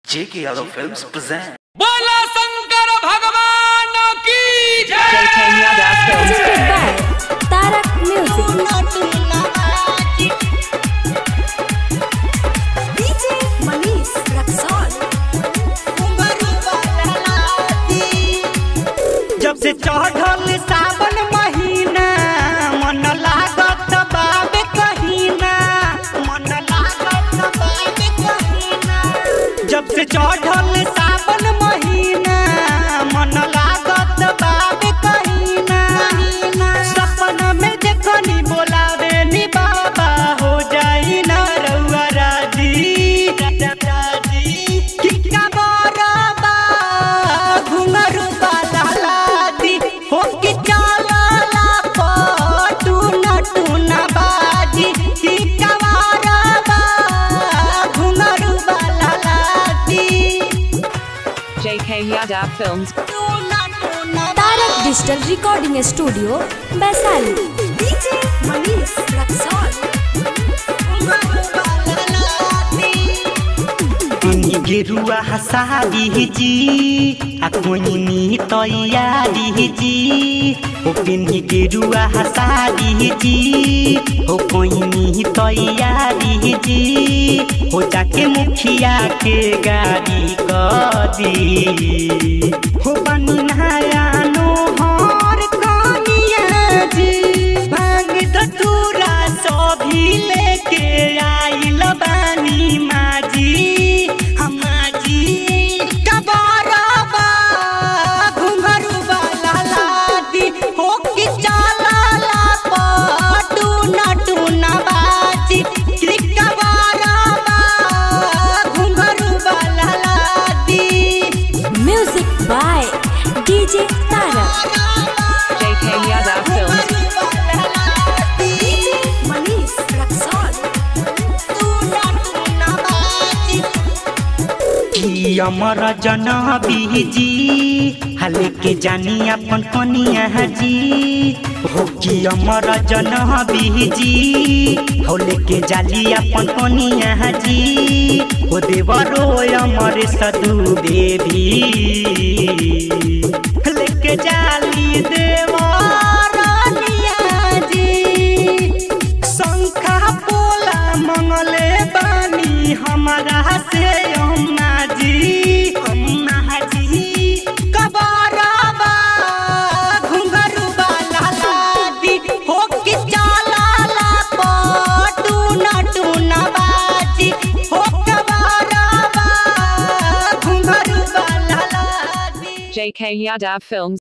J.K. Yadav Films present. बोला शंकर भगवान की जय JK Yadav Films. presented by Tarak Music. DJ Manish Raxol. जब से चढ़ल सावन महीना मन लागत बाबे कहीना मन लागत बाबे कहीना जब से चढ़ल सावन महीना मन लागत बाबे कहीना सपना में देखनी बोलावे नी बाबा हो जाई ना रउआ राजी राजी कि का बरबा घुंघरू वाला लादी हो कि चलला पटू नटूना बाजी कि का बरबा घुंघरू वाला लादी JK Yadav Films. Tarak Digital Recording Studio, Baisali. DJ Manish Raxol. गेरुआ हसारी जी आ कोइनी तैयारी जी ओ पिन्ही गेरुआ हसारी जी ओ कोइनी तैयारी जी हो जाके मुखिया के गाड़ी कदी हो बनी नया नोहर कनिया जी भांग धतूरा सभी लेके आइल बानी माजी हमाजी कबारबा घुंघरू वाला लादी हो कि चालाला पटू नटू नबाजी कि कबारबा घुंघरू वाला लादी Music by DJ Tarak. JK Yadav Films. DJ Manish Raxol. कि अमर जन बीजी हले के जानी अपन कनिया जी हो कि अमर जन बीजी होले के जाली अपन कनिया जी हो देवरो अमर सदु बेबी लेके जाली देवरनिया जी शंखा पोला मंगले बानी हमारा से अम्मा जी अम्मा जी कबारबा घुंघरू वाला लादी हो कि चालाला पटू नटू नबाजी हो कबारबा घुंघरू वाला लादी JK Yadav Films.